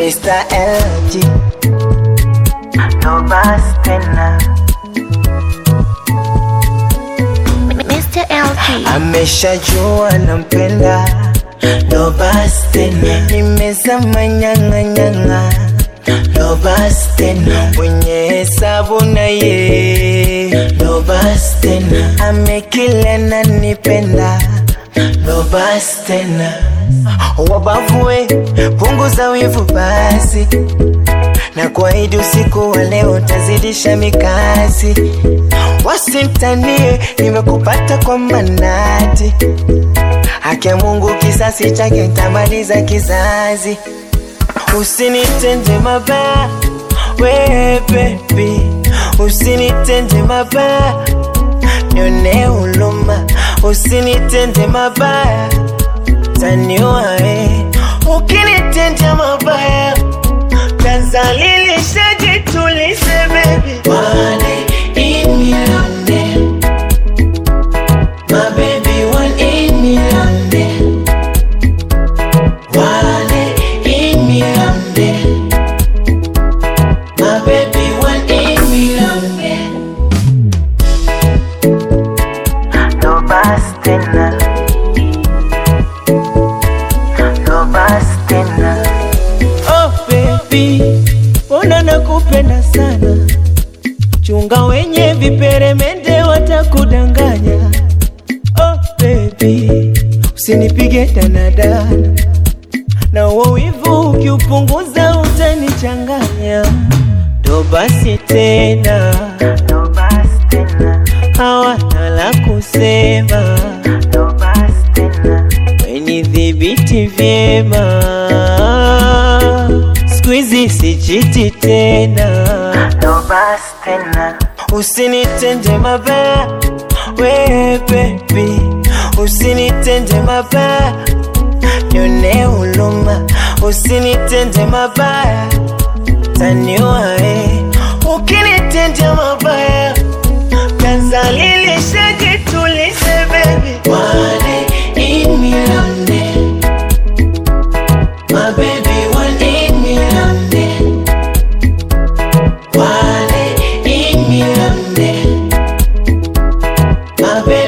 Mr. LG ndo basi tena Mr. LG. ameshajua nampenda ndo basi tena nimezama nyang'anyang'a ndo basi tena mwenye hesabu na ye ndo basi tena amekile na nipenda ndo basi tena wabavue punguza wivu basi na kuahidi usiku wa leo tazidisha mikasi wasintanie nimekupata kwa manati haki ya Mungu kisasi chake ntamaliza kizazi usinitende mabaya we baby usinitende mabaya nione huluma usinitende mabaya taniua we ukinitende mabaya tazalilisha jitulize baby One in million day. My baby one in million day. One in million day. My baby one in million day. No basi tena. No basi tena. Oh baby, mbona nakupenda sana, chunga wenye viperemende watakudanganya. Oh baby, usinipige danadana, na uo wivu ukiupunguza utanichanganya. Ndo basi tena, No basi tena. hawana la kusema, No basi tena. wenidhibiti vyema, siku hizi sichiti tena. No basi tena. Usinitende mabaya we baby, usinitende mabaya nione huluma, usinitende mabaya taniua we, ukinitende mabaya tazalilisha jitulize baby, One in million day. My baby one in million day. One in million day. My baby